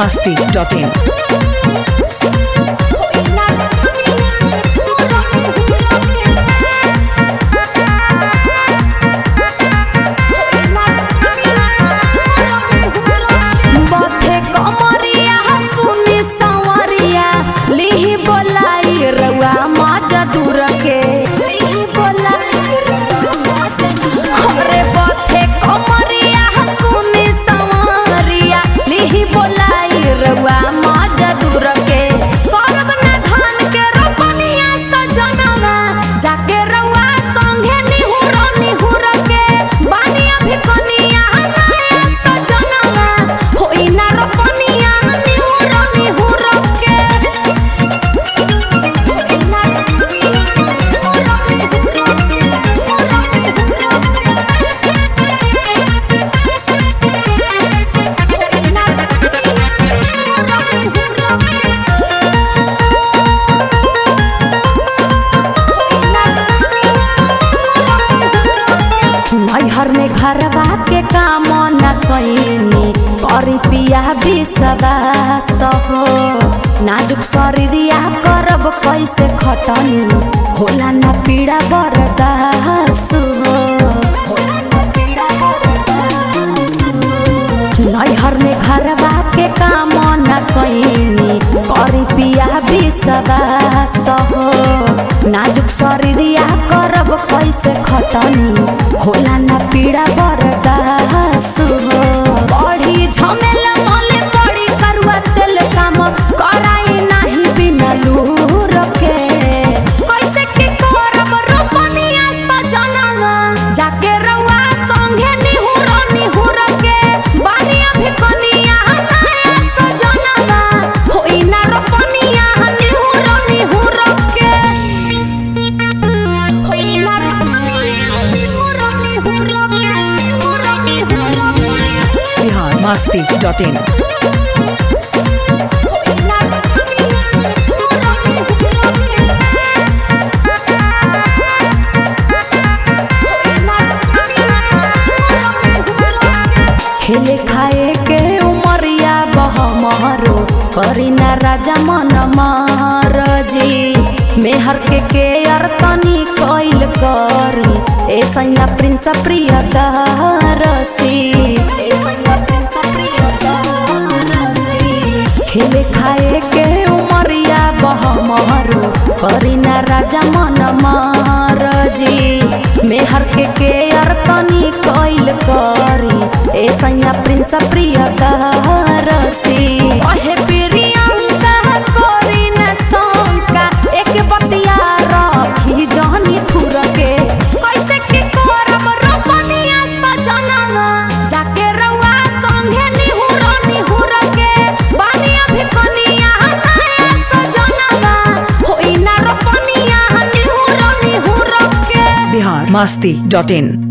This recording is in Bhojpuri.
masti.in. बथे कमरिया सुनी संवरिया लिही बोलाई रउआ माजा दूर के लिही बोलाई रउआ माजा दूर के। हमरे बथे कमरिया सुनी संवरिया लिही बोलाई रउआ माजा दूर के करब ना धान के रोपनिया सजनवा जाके रउआ संगे निहुर निहुर के बानिया भी कनिया नया सजनवा होई ना रोपनिया निहुर निहुर के होई ना नैहर में घरवा के काम न कैनी करी पिया विश्वास हो नाजुक शरीरिया करब कैसे खटनी होला न पीड़ा बरदास हो होला न पीड़ा बरदास हो। नैहर में घरवा के काम न कैनी करी पिया विश्वास हो नाजुक शरीरिया करब कैसे खटनी होला न पीड़ा बरदास हो बड़ी झमेला मले बड़ी करुआ तेल काम कराई नाही बिना लूर के कैसे के करब रोपनिया सजनवा जाके रउआ संगे निहुर निहुर के बानिया भी कनिया नया सजनवा होई ना रोपनिया निहुर निहुर के होई ना रोपनिया निहुर निहुर के निहुर निहुर के Bihar masti.in. होई ना रोपनिया निहुर निहुर के खेले खाए के उमरिया बहमरो करी ना राजा मन जी मेहर के के अरतनी कैल करी ए सैया प्रिंस प्रिय दरसी ए सैया प्रिंस प्रिय दरसी खेले खाए के उमरिया बहमरो करी ना राजा मन जी मेहर के के अरतनी कैल करी ए सैया प्रिंस प्रिय दरसी ओहे प्रियंका करी न शंका एक बतिया रखी जहनी थुर के कैसे के करब रोपनिया सजनवा जाके रउआ संगे निहुर निहुर के बानिया भी कनिया नया सजनवा होई ना रोपनिया निहुर निहुर के Bihar masti.in.